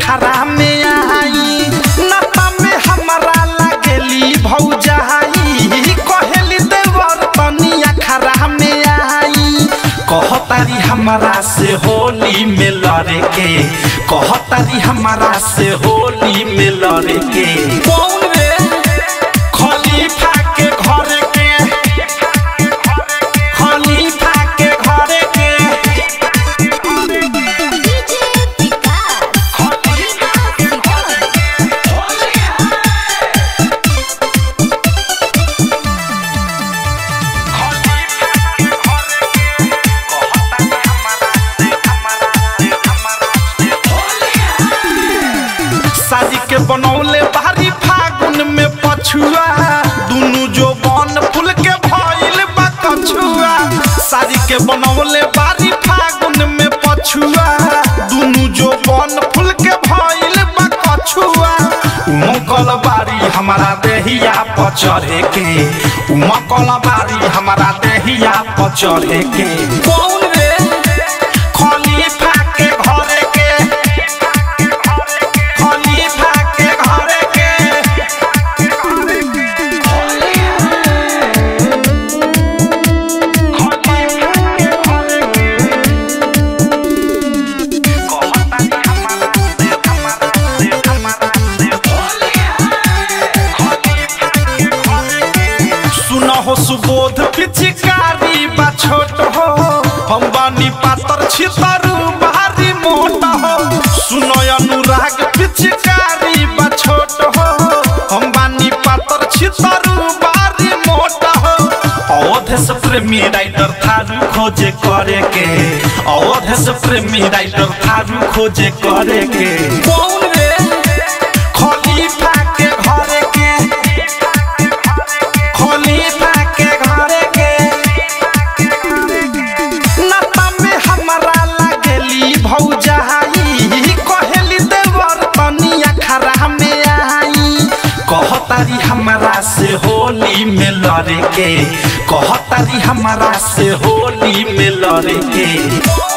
अखरा में आई नता में हमारा लागेली भौजाई कहेली देवर तनी अखरा में आई कहतारी हमारा से होली में लड़े के कहतारी हमारा से होली में लड़े के कौन रे खलीफा के घर के खलीफा के घर के डीजे विकास शादी के बनौले बारी फागुन में पछुआ दुनु जो बन फूल के भइल बा कछुआ शादी के बनौले बारी फागुन में पछुआ दुनु जो बन फूल के भइल बा कछुआ उमकल बारी हमारा देहिया पर चढ़े के उमकल बारी हमारा देहिया पर चढ़े के कौन रे खलीफा के घरे के खलीफा के घरे के सुनो हो सुबोध पिचकारी बा छोट हो हम बानी पातर छितरू भारी मोट हो सुनो अनुराग पिचकारी बा छोट हो हम बानी पातर छितरू भारी मोट हो अवध से प्रेमी राइटर थारू खोजे करे के अवध से प्रेमी राइटर थारू खोजे करे के कौन रे खलीफा के घरे के खलीफा के घरे के नता में हमारा लागेली भौजाई कहेली देवर तनी अखरा में आई कहतारी हमारा से होली में लड़े के कहतारी हमारा से होली में लड़े के